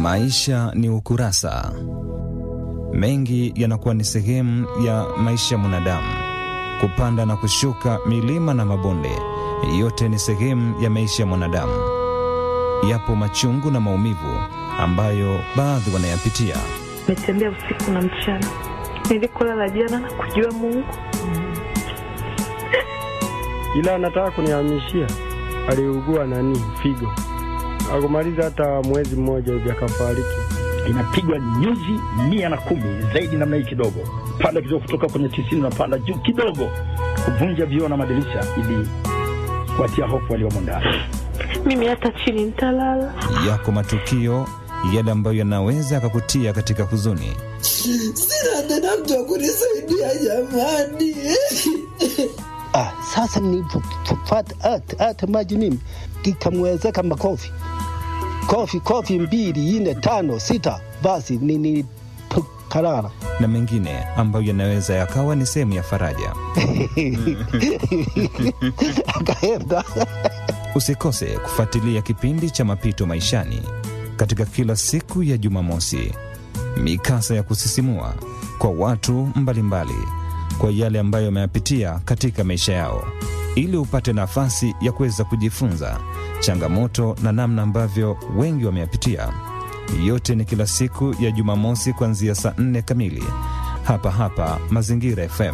Maisha ni ukurasa. Mengi yanakuwa ni sehemu ya maisha ya mwanadamu, kupanda na kushuka, milima na mabonde, yote ni sehemu ya maisha ya mwanadamu. Yapo machungu na maumivu ambayo baadhi wanayapitia. Nimetembea usiku na mchana, nilikolala jana na kujua Mungu, ila anataka kunihamishia. Aliugua nani figo, akumaliza hata mwezi mmoja hivi akafariki. inapigwa nyuzi mia na kumi zaidi namna hii kidogo, panda kidogo, kutoka kwenye tisini unapanda juu kidogo, kuvunja vioo na madirisha ili kuatia hofu waliomo ndani. mimi hata chini nitalala. Yako matukio yale ambayo yanaweza yakakutia katika huzuni. Sina tena mtu wa kunisaidia jamani. Ah, sasa nilipopata hata hata maji mimi ikamwezeka makofi kofi kofi mbili nne tano sita, basi nilikarara na mengine ambayo yanaweza yakawa ni sehemu ya faraja. akaenda Usikose kufuatilia kipindi cha Mapito Maishani katika kila siku ya Jumamosi, mikasa ya kusisimua kwa watu mbalimbali mbali, kwa yale ambayo wameyapitia katika maisha yao, ili upate nafasi ya kuweza kujifunza changamoto na namna ambavyo wengi wameyapitia. Yote ni kila siku ya Jumamosi kuanzia saa nne kamili hapa hapa Mazingira FM.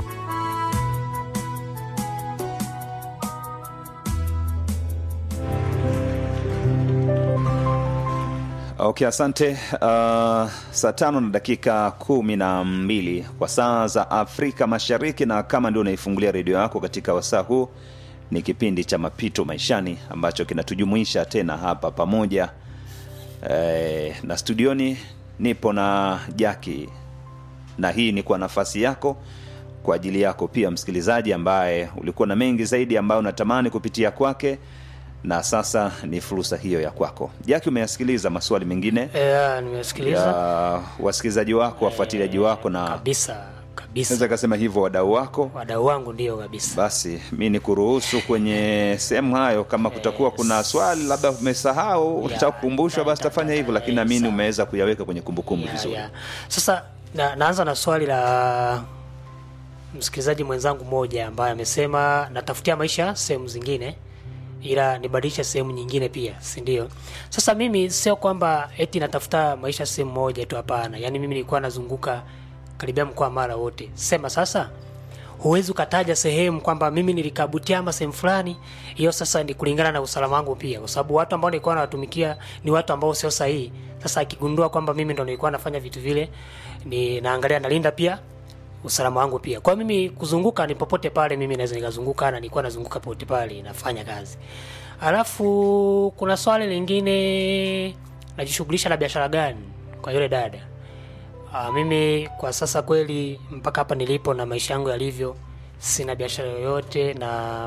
Okay, asante. Uh, saa tano na dakika kumi na mbili kwa saa za Afrika Mashariki, na kama ndio unaifungulia redio yako katika wasaa huu, ni kipindi cha Mapito Maishani ambacho kinatujumuisha tena hapa pamoja eh, na studioni nipo na Jaki, na hii ni kwa nafasi yako kwa ajili yako pia msikilizaji ambaye ulikuwa na mengi zaidi ambayo unatamani kupitia kwake na sasa ni fursa hiyo ya kwako. Jaki, umeyasikiliza maswali mengine Yeah, nimesikiliza ya wasikilizaji wako, wafuatiliaji wako, na kabisa naweza kabisa, kasema hivyo wadau wako. wadau wangu ndio kabisa. Basi mi ni kuruhusu kwenye sehemu hayo, kama kutakuwa kuna swali labda umesahau unataka kukumbushwa, basi tafanya hivyo, lakini naamini umeweza kuyaweka kwenye kumbukumbu Yeah, vizuri. yeah. Sasa na, naanza na swali la msikilizaji mwenzangu mmoja ambaye amesema natafutia maisha sehemu zingine ila nibadilishe sehemu nyingine pia, si ndio? Sasa mimi sio kwamba eti natafuta maisha sehemu moja tu, hapana. Yaani mimi nilikuwa nazunguka karibia mkoa Mara wote. Sema sasa huwezi ukataja sehemu kwamba mimi nilikaa Butiama sehemu fulani. Hiyo sasa ni kulingana na usalama wangu pia, kwa sababu watu ambao nilikuwa nawatumikia ni watu ambao sio sahihi. Sasa akigundua kwamba mimi ndo nilikuwa nafanya vitu vile, ni naangalia nalinda pia usalama wangu pia. Kwa hiyo mimi kuzunguka ni popote pale, mimi naweza nikazunguka na nilikuwa nazunguka popote pale nafanya kazi. Alafu kuna swali lingine, najishughulisha na biashara gani kwa yule dada? Aa, mimi kwa sasa kweli mpaka hapa nilipo na maisha yangu yalivyo, sina biashara yoyote na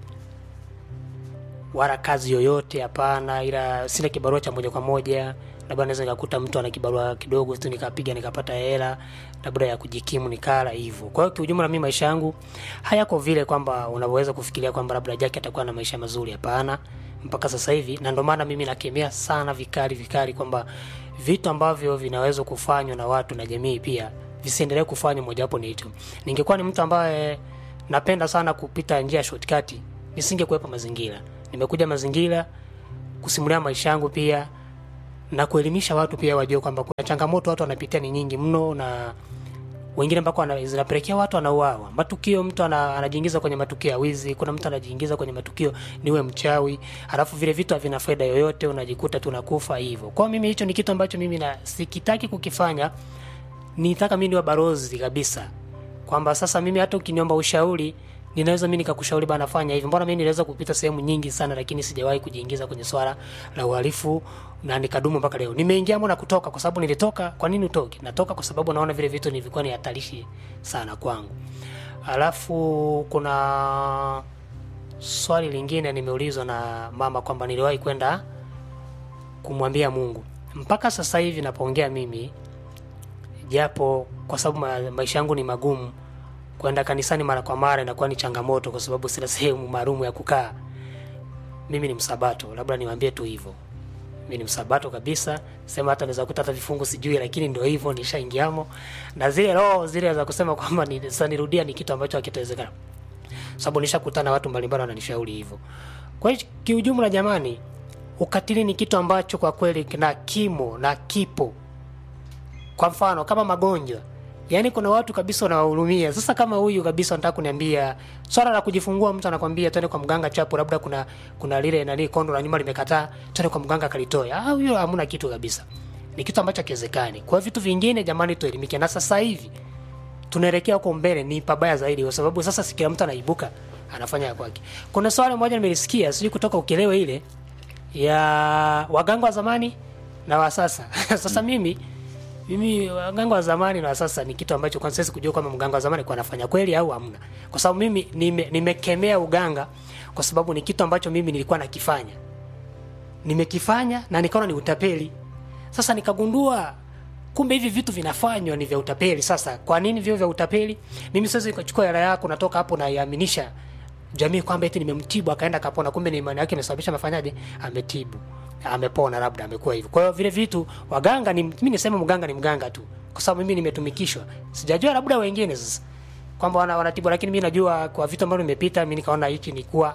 wala kazi yoyote hapana, ila sina kibarua cha moja kwa moja. Labda naweza nikakuta mtu ana kibarua kidogo tu nikapiga nikapata hela labda ya kujikimu nikala hivyo. Kwa hiyo kiujumla, mimi maisha yangu hayako vile kwamba unavyoweza kufikiria kwamba labda Jaki atakuwa na maisha mazuri. Hapana, mpaka sasa hivi, na ndio maana mimi nakemea sana vikali vikali kwamba vitu ambavyo vinaweza kufanywa na watu na jamii pia visiendelee kufanywa. Mojawapo ni hicho. Ningekuwa ni mtu ambaye napenda sana kupita njia ya shortcut, nisingekuwepo mazingira. Nimekuja mazingira kusimulia maisha yangu pia na kuelimisha watu pia wajue kwamba kuna changamoto watu wanapitia ni nyingi mno, na wengine mpaka wana- zinapelekea watu wanauawa. Matukio, mtu ana, anajiingiza kwenye matukio ya wizi, kuna mtu anajiingiza kwenye matukio niwe mchawi, alafu vile vitu havina faida yoyote, unajikuta tunakufa hivyo. Kwa hiyo mimi hicho ni kitu ambacho mimi na sikitaki kukifanya, nitaka mimi niwe balozi kabisa, kwamba sasa mimi hata ukiniomba ushauri ninaweza mimi nikakushauri bana, fanya hivi. Mbona mimi niliweza kupita sehemu nyingi sana, lakini sijawahi kujiingiza kwenye swala la uhalifu na nikadumu mpaka leo. Nimeingia na kutoka kwa sababu nilitoka. Kwa nini utoke? Natoka kwa sababu naona vile vitu nilikuwa ni hatarishi sana kwangu. Alafu kuna swali lingine nimeulizwa na mama kwamba niliwahi kwenda kumwambia Mungu. Mpaka sasa hivi napoongea mimi, japo kwa sababu ma, maisha yangu ni magumu, kwenda kanisani mara kwa mara inakuwa ni changamoto, kwa sababu sina sehemu maalum ya kukaa. Mimi ni msabato, labda niwaambie tu hivyo. mi ni msabato kabisa sema hata naweza kuta hata vifungu sijui lakini ndio hivyo nishaingiamo na zile roho zile za kusema kwamba ni, sasa nirudia ni kitu ambacho hakitawezekana sababu nishakutana na watu mbalimbali wananishauri hivyo kwa hiyo kiujumla jamani ukatili ni kitu ambacho kwa kweli na kimo na kipo kwa mfano kama magonjwa yaani kuna watu kabisa wanawahurumia sasa kama huyu kabisa nataka kuniambia swala la kujifungua mtu anakwambia twende kwa mganga chapo labda kuna kuna lile nani kondo la nyuma limekataa twende kwa mganga kalitoe ah huyo hamna kitu kabisa ni kitu ambacho hakiwezekani kwa hiyo vitu vingine jamani tuelimike na sasa hivi tunaelekea huko mbele ni pabaya zaidi kwa sababu sasa si kila mtu anaibuka anafanya ya kwake kuna swali moja nimelisikia sijui kutoka ukelewe ile ya waganga wa zamani na wa sasa sasa mimi mimi waganga wa zamani na wa sasa ni kitu ambacho kwanza siwezi kujua kama mganga wa zamani kwa anafanya kweli au hamna kwa sababu mimi nime- nimekemea uganga kwa sababu ni kitu ambacho mimi nilikuwa nakifanya nimekifanya na nikaona ni utapeli sasa nikagundua kumbe hivi vitu vinafanywa ni vya utapeli sasa kwa nini vyo vya utapeli mimi siwezi nikachukua hela yako natoka hapo naiaminisha jamii kwamba eti nimemtibu akaenda kapona kumbe ni imani yake imesababisha amefanyaje ametibu amepona labda amekuwa hivyo kwa hiyo vile vitu waganga ni mimi niseme mganga ni mganga tu kwa sababu mimi nimetumikishwa sijajua labda wengine sasa kwamba wana, wanatibu lakini mimi najua kwa vitu ambavyo nimepita mimi nikaona hiki ni kuwa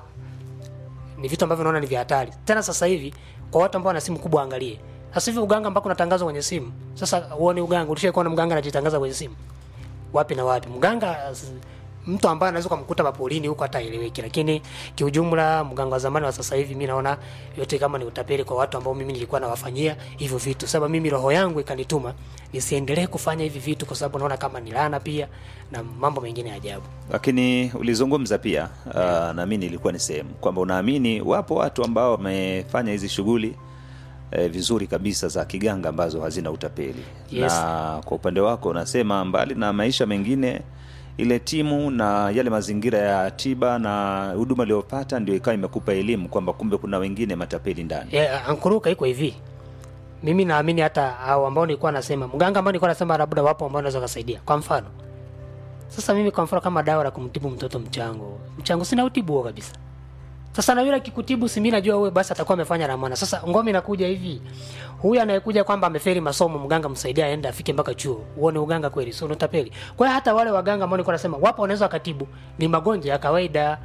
ni vitu ambavyo naona ni vya hatari tena sasa hivi kwa watu ambao wana simu kubwa angalie sasa hivi uganga ambako unatangazwa kwenye simu sasa uone uganga ulishaikuwa na mganga anajitangaza kwenye simu wapi na wapi mganga s- mtu ambaye anaweza kumkuta mapolini huko hata eleweki lakini kiujumla mganga wa zamani wa sasa hivi mi naona yote kama ni utapeli kwa watu ambao mimi nilikuwa nawafanyia hivyo vitu sababu mimi roho yangu ikanituma nisiendelee kufanya hivi vitu kwa sababu naona kama ni laana pia na mambo mengine ya ajabu lakini ulizungumza pia uh, na mi nilikuwa ni sehemu kwamba unaamini wapo watu ambao wamefanya hizi shughuli eh, vizuri kabisa za kiganga ambazo hazina utapeli Yes. na kwa upande wako unasema mbali na maisha mengine ile timu na yale mazingira ya tiba na huduma iliyopata ndio ikawa imekupa elimu kwamba kumbe kuna wengine matapeli ndani yeah, ankuruka iko hivi mimi naamini hata au ambao nilikuwa nasema mganga ambao nilikuwa nasema labda wapo ambao naweza kusaidia kwa mfano sasa mimi kwa mfano kama dawa la kumtibu mtoto mchango mchango sina utibu huo kabisa sasa na yule akikutibu si mimi najua wewe basi atakuwa amefanya ramana sasa ngome inakuja hivi huyu anayekuja kwamba ameferi masomo mganga msaidia aende afike mpaka chuo uone uganga kweli sio utapeli kwa hiyo hata wale waganga ambao nilikuwa nasema wapo wanaweza wakatibu ni magonjwa ya kawaida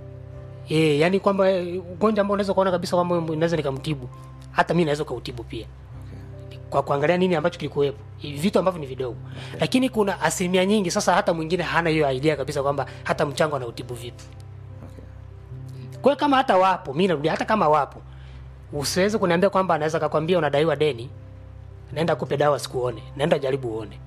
Eh, yani kwamba eh, ugonjwa ambao unaweza kuona kabisa kwamba unaweza nikamtibu. Hata mimi naweza kautibu pia. Kwa kuangalia nini ambacho kilikuwepo. Hivi vitu ambavyo ni vidogo. Lakini kuna asilimia nyingi sasa hata mwingine hana hiyo idea kabisa kwamba hata mchango anautibu vipi. Kwa hiyo kama hata wapo, mimi narudia hata kama wapo. Usiweze kuniambia kwamba anaweza kakwambia unadaiwa deni. Naenda kupe dawa sikuone. Naenda jaribu uone.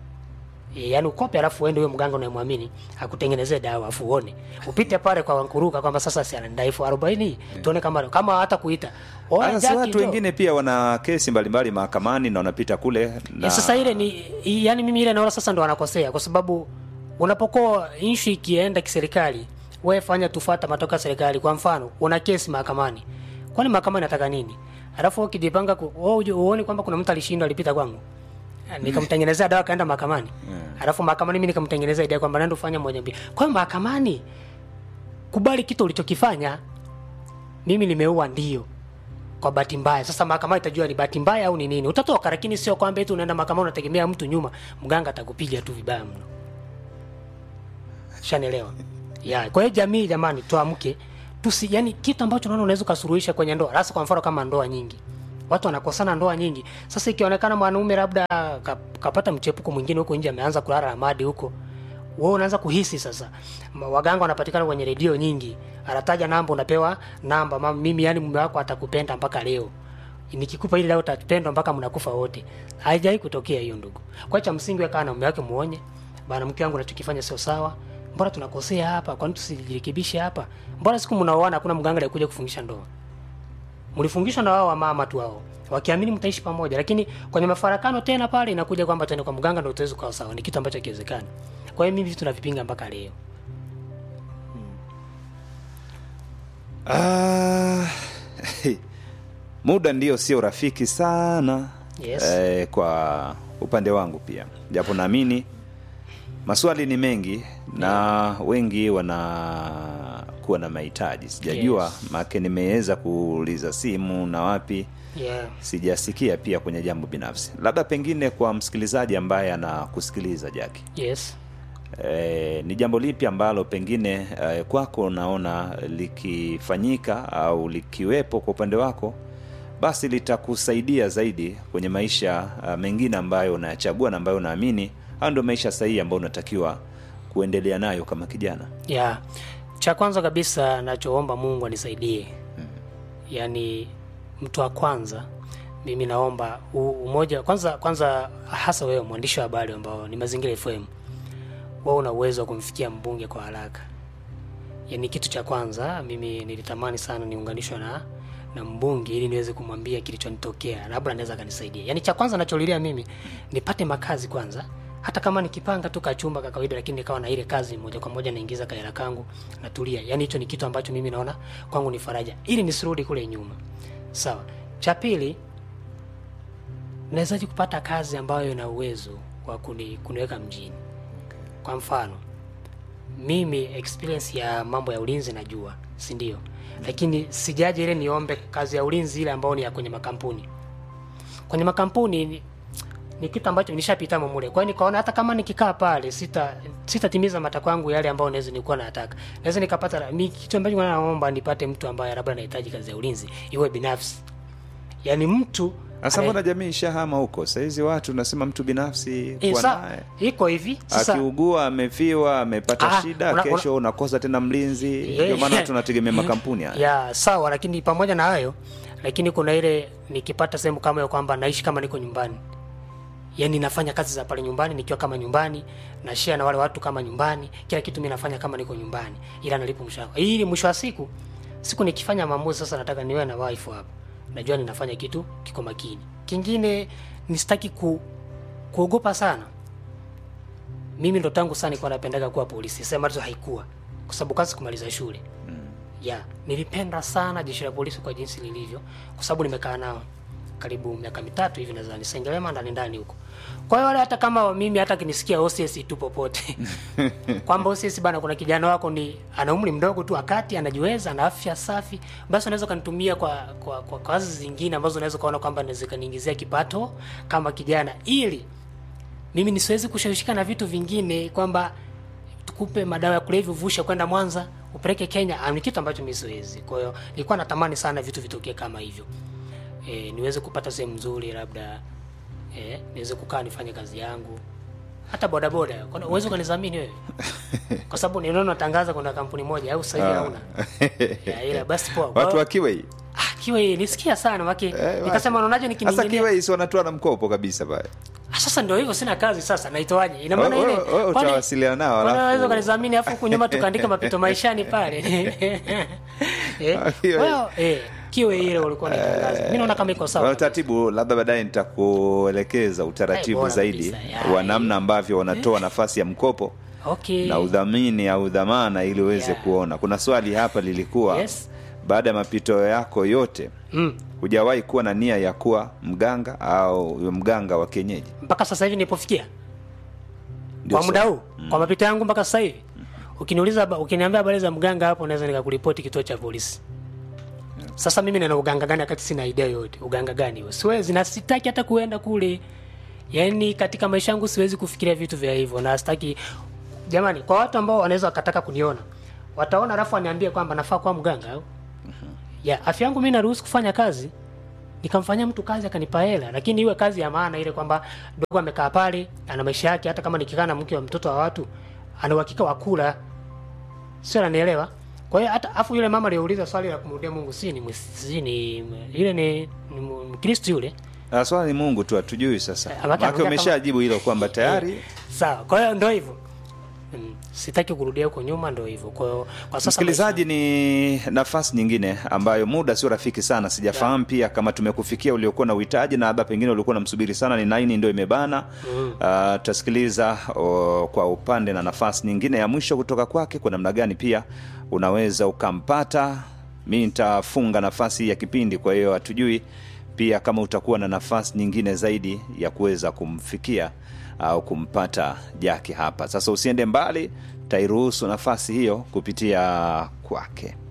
E, yani ukope alafu uende huyo mganga unayemwamini akutengenezee dawa afu uone upite pale kwa wankuruka kwamba sasa si anadai elfu arobaini tuone kama kama hata kuita Oya, Sasa Jackie, watu njoo. wengine pia wana kesi mbalimbali mahakamani na wanapita kule na E, sasa ile ni i- yani mimi ile naona sasa ndo wanakosea kwa sababu unapokuwa nchi ikienda kiserikali wewe fanya tufata matokeo ya serikali kwa mfano una kesi mahakamani kwani mahakama inataka nini alafu wewe ukijipanga ku- wewe uje uone kwamba kuna mtu alishindwa alipita kwangu nikamtengenezea dawa kaenda mahakamani alafu mahakamani mimi nikamtengenezea idea kwamba nenda ufanye moja mbili kwa hiyo mahakamani kubali kitu ulichokifanya mimi nimeua ndio kwa bahati mbaya sasa mahakama itajua ni bahati mbaya au ni nini utatoka lakini sio kwamba eti unaenda mahakama unategemea mtu nyuma mganga atakupiga tu vibaya mno shanielewa ya kwa hiyo jamii jamani tuamke tusi yani kitu ambacho unaona unaweza ukasuluhisha kwenye ndoa hasa kwa mfano kama ndoa nyingi watu wanakosana ndoa nyingi sasa ikionekana mwanaume labda ka- kapata mchepuko mwingine huko nje ameanza kulala ramadi huko wewe unaanza kuhisi sasa Ma- waganga wanapatikana kwenye redio nyingi anataja namba unapewa namba mama mimi yani mume wako atakupenda mpaka leo nikikupa ile leo utatupendwa mpaka mnakufa wote haijai kutokea hiyo ndugu kwa hiyo cha msingi wewe kaa na mume wake muonye bana mke wangu unachokifanya sio sawa mbona tunakosea hapa kwani tusijirekebishe hapa mbona siku mnaoana hakuna mganga aliyekuja kufungisha ndoa mlifungishwa na wao wamama tu wao wakiamini mtaishi pamoja lakini kwenye mafarakano tena pale inakuja kwamba tuende kwa mganga ndio tuweze kuwa sawa ni kitu ambacho hakiwezekani kwa hiyo mimi vitu tunavipinga mpaka leo Ah, muda ndio sio rafiki sana Yes. eh, kwa upande wangu pia japo naamini maswali ni mengi na wengi wanakuwa na mahitaji sijajua Yes. make nimeweza kuuliza simu na wapi yeah. sijasikia pia kwenye jambo binafsi labda pengine kwa msikilizaji ambaye anakusikiliza jaki yes e, ni jambo lipi ambalo pengine e, kwako unaona likifanyika au likiwepo kwa upande wako basi litakusaidia zaidi kwenye maisha uh, mengine ambayo unayachagua na ambayo unaamini hayo ndio maisha sahihi ambayo unatakiwa kuendelea nayo kama kijana yeah. cha kwanza kabisa nachoomba mungu anisaidie yaani mtu wa kwanza mimi naomba u- umoja kwanza kwanza hasa wewe mwandishi wa habari ambao ni mazingira fm wewe una uwezo wa kumfikia mbunge kwa haraka yaani kitu cha kwanza mimi nilitamani sana niunganishwe na na mbunge ili niweze kumwambia kilichonitokea labda anaweza akanisaidia yaani cha kwanza nacholilia mimi nipate makazi kwanza hata kama nikipanga tu kachumba ka kawaida lakini nikawa na ile kazi moja kwa moja naingiza kahela kangu natulia yaani hicho ni kitu ambacho mimi naona kwangu ni faraja ili nisirudi kule nyuma sawa cha pili nawezaji kupata kazi ambayo ina uwezo wa kuni, kuniweka mjini kwa mfano mimi experience ya mambo ya ulinzi najua si ndio lakini sijaje ile niombe kazi ya ulinzi ile ambayo ni ya kwenye makampuni kwenye makampuni ni, ni kitu ambacho nishapita mule kwa hiyo nikaona hata kama nikikaa pale sita sitatimiza matakwa yangu yale ambayo naweza nilikuwa nataka naweza nikapata mi kitu ambacho naomba nipate mtu ambaye labda anahitaji kazi ya ulinzi iwe binafsi yaani mtu sasa anaye- mbona jamii ishahama huko sahizi watu nasema mtu binafsi Eh, kuwa sa- naye iko hivi sasa akiugua amefiwa amepata Ah, shida una- kesho unakosa tena mlinzi Yeah. ndio maana tunategemea makampuni haya ya sawa lakini pamoja na hayo lakini kuna ile nikipata sehemu kama hiyo kwamba naishi kama niko nyumbani yaani nafanya kazi za pale nyumbani nikiwa kama nyumbani na share na wale watu kama nyumbani kila kitu mi nafanya kama niko nyumbani ila nalipo mshahara ili mwisho wa siku siku nikifanya maamuzi sasa nataka niwe na wife hapa najua ninafanya kitu kiko makini kingine nisitaki ku, kuogopa sana mimi ndo tangu sana nilikuwa napendaga kuwa polisi sema tu haikuwa kwa sababu kazi kumaliza shule ya nilipenda sana jeshi la polisi kwa jinsi lilivyo kwa sababu nimekaa nao karibu miaka mitatu hivi nadhani sengelema ndani ndani huko kwa hiyo wale hata kama mimi hata kinisikia OCS tu popote kwamba OCS bana kuna kijana wako ni ana umri mdogo tu akati anajiweza ana afya safi basi unaweza kanitumia kwa, kwa kwa kazi zingine ambazo unaweza kaona kwamba naweza kaniingizia kipato kama kijana ili mimi nisiwezi kushawishika na vitu vingine kwamba tukupe madawa ya kulevya uvushe kwenda Mwanza upeleke Kenya ah, ni kitu ambacho mimi siwezi. Kwa hiyo nilikuwa natamani sana vitu vitokee kama hivyo e, niweze kupata sehemu nzuri labda e, niweze kukaa nifanye kazi yangu hata bodaboda Kwani uwezi ukanizamini wewe kwa sababu niliona natangaza kuna kampuni moja au sasa hivi hauna Ya, ila basi poa Kwa watu hiyo- wa kiwei ah, kiwe nisikia sana maki Eh, nikasema naonaje sasa nikiningilia kiwei si wanatoa na mkopo kabisa pale Ah, sasa ndio hivyo sina kazi sasa naitoaje ina maana Wewe- ile wewe- wewe kwani- utawasiliana nao, kwani alafu- unaweza ukanizamini afu huku nyuma tukaandika mapito maishani pale eh Ah, kiwe- kwa hiyo eh kiwe ile ulikuwa nitangaza mimi naona kama iko Kwa sawa utaratibu labda baadaye nitakuelekeza Eh, utaratibu bora zaidi kabisa, ya, wa namna ambavyo wanatoa nafasi ya mkopo okay na udhamini au dhamana ili uweze Yeah. kuona kuna swali hapa lilikuwa Yes. baada ya mapito yako yote mm. hujawahi kuwa na nia ya kuwa mganga au mganga wa kienyeji mpaka sasa hivi nilipofikia Ndio kwa muda swali. huu kwa mapito yangu mpaka sasa hivi ukiniuliza ba- ukiniambia habari za mganga hapo naweza nikakuripoti kituo cha polisi sasa mimi nina uganga gani wakati sina idea yote uganga gani huo siwezi na sitaki hata kuenda kule yaani katika maisha yangu siwezi kufikiria vitu vya hivyo na sitaki jamani kwa watu ambao wanaweza wakataka kuniona wataona alafu waniambie kwamba nafaa kuwa mganga au ya afya yangu mi naruhusu kufanya kazi nikamfanyia mtu kazi akanipa hela lakini iwe kazi ya maana ile kwamba dogo amekaa pale ana maisha yake hata kama nikikaa na mke wa mtoto wa watu ana uhakika wa kula sio ananielewa kwa hiyo hata afu yule mama aliyouliza swali la kumrudia mungu si ni mwis- si ni yule ni, ni mu- mkristo yule Ah, swala ni mungu tu hatujui sasa Eh, amaka- maake amaka- umeshajibu hilo kwamba tayari sawa kwa hiyo ndo hivyo mm, sitaki kurudia huko nyuma ndo hivyo kwa hiyo kwa sasa msikilizaji ni nafasi nyingine ambayo muda sio rafiki sana sijafahamu pia kama tumekufikia uliokuwa na uhitaji na labda pengine ulikuwa namsubiri sana ni naini ndio imebana mm. uh, tutasikiliza uh, kwa upande na nafasi nyingine ya mwisho kutoka kwake kwa namna gani pia unaweza ukampata mi nitafunga nafasi hii ya kipindi kwa hiyo hatujui pia kama utakuwa na nafasi nyingine zaidi ya kuweza kumfikia au kumpata jaki hapa sasa usiende mbali tairuhusu nafasi hiyo kupitia kwake